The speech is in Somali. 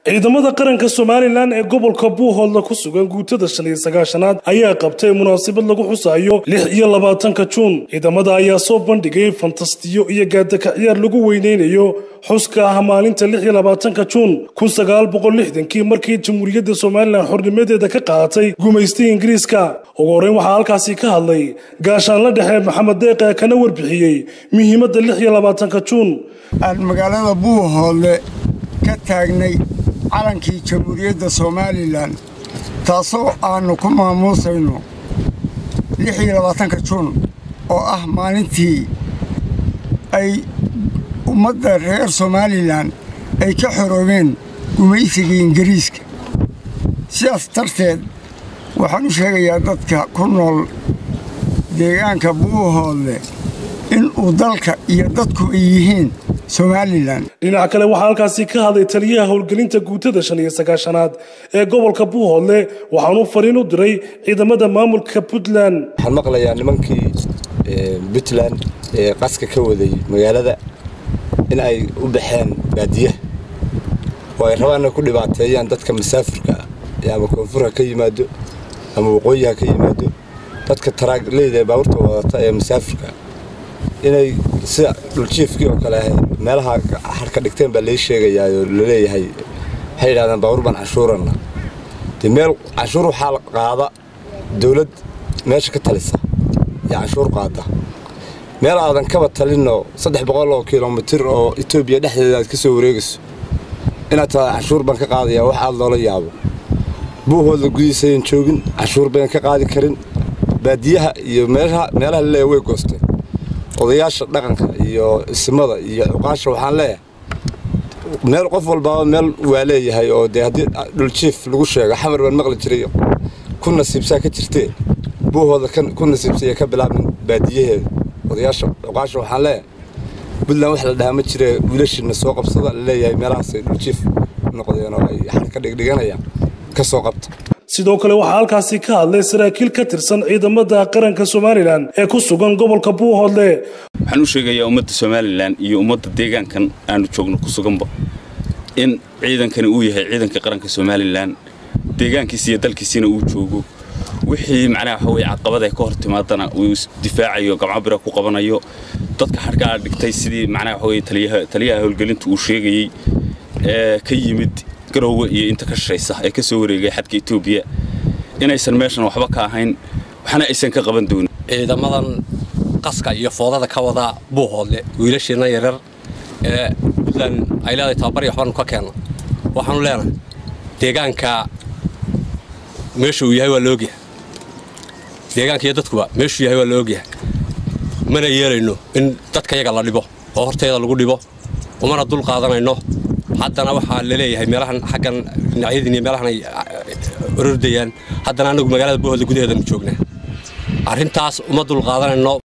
ciidamada qaranka somalilan ee gobolka buuhoodla ku sugan guutada shan iyo sagaashanaad ayaa qabtay munaasabad lagu xusayo lix iyo labaatanka juun ciidamada ayaa soo bandhigay fantastiyo iyo gaadaka ciyaar lagu weyneynayo xuska ah maalinta lix iyo labaatanka juun kun sagaal boqol lixdankii markii jamhuuriyadda somalilan xornimadeeda ka qaadatay gumaystay ingiriiska ugu horreyn waxaa halkaasi ka hadlay gaashaanla dhexe maxamed deeqe kana warbixiyey muhiimadda lix iyo labaatanka juun aan magaalada buuhoodle ka taagnay calankii jamhuuriyadda somalilan taasoo aannu ku maamuusayno lix iyo labaatanka juun oo ah maalintii ay ummadda reer somalilan ay ka xoroobeen gumaysigii ingiriiska sidaas darteed waxaan u sheegayaa dadka ku nool deegaanka buuhoodle in uu dalka iyo dadku ay yihiin somalilan dhinaca kale waxaa halkaasi ka hadlay taliyaha howlgelinta guutada shan iyo sagaashanaad ee gobolka buuhoodle waxaanu fariin u diray ciidamada maamulka puntland waxaan maqlayaa nimankii puntland ee qaska ka waday magaalada in ay u baxeen baadiyaha oo ay rabaan inay ku dhibaateeyaan dadka masaafurka ama koonfurha ka yimaado ama waqooyiha ka yimaado dadka taraagleyda ee baabuurta wadata ee masaafurka inay sida dhuljiifkii oo kale meelaha harka dhigteen baa lai sheegayaa oo laleeyahay waxay yidhahdeen baabuur baan cashuuranna dee meel cashuur waxaa qaada dawlad meesha ka talisa iyo cashuur qaada meel aadan kaba talinoo saddex boqol oo kilomitir oo etoobiya dhexdeeda aad ka soo wareegayso inaad tahay cashuur baan ka qaadayaa wax aad loola yaabo buuhoodla gudihiisayan joogin cashuur bayan ka qaadi karin baadiyaha iyo meelaha laleeya way goosteen odayaasha dhaqanka iyo isimada iyo cuqaasha waxaan leeyahay meel qof walbaaba meel waa leeyahay oo dee haddii dhuljiif lagu sheego xamar baan maqli jiray ku nasiibsaa ka jirtee buuhooda ku nasiibsaya ka bilaabmin baadiyaheeda odayaasha cuqaasha waxaan leeyahay puntland wax la dhahaa ma jire wiilashiina soo qabsada laleeyahay meelahaasay dhuljiif noqdeen oo ay xarka dhigdhiganayaan ka soo qabta sidoo kale waxaa halkaasi ka hadlay saraakiil ka tirsan ciidamada qaranka somalilan ee ku sugan gobolka buuhoodle waxaan u sheegayaa ummadda somalilan iyo ummadda deegaankan aanu joogno ku suganba in ciidankani uu yahay ciidanka qaranka somalilan deegaankiisa iyo dalkiisina uu joogo wixii macnaha waxa weye caqabada ka hor timaadana uu difaacayo gamcabira ku qabanayo dadka xadhkaa dhigtay sidii macnaha waxa weye taliyaha howlgelinta uu sheegayey ee ka yimid garowga iyo inta ka shashaysa ee ka soo wareegay xadka etoobiya inaysan meeshan waxba ka ahayn waxna aysan ka qaban doonin ciidamadan qaska iyo foodada ka wada buuhoodle wiilashiina yaryar ee puntland ay leedahay tababarya waxbaanu ka keenna waxaanu leenahay deegaanka meesha uu yahay waa la ogyahay deegaanka iyo dadkuba meeshuu yahay waa la ogyahay mana yeelayno in dadka yaga la dhibo oo horteeda lagu dhibo umana dul qaadanayno haddana waxaa laleeyahay meelahan xaggan dhinacyadiin iyo meelahan ay orordayaan haddana annagu magaalada buuhoodla gudaheedanu joognaa arrintaas uma dul qaadanayno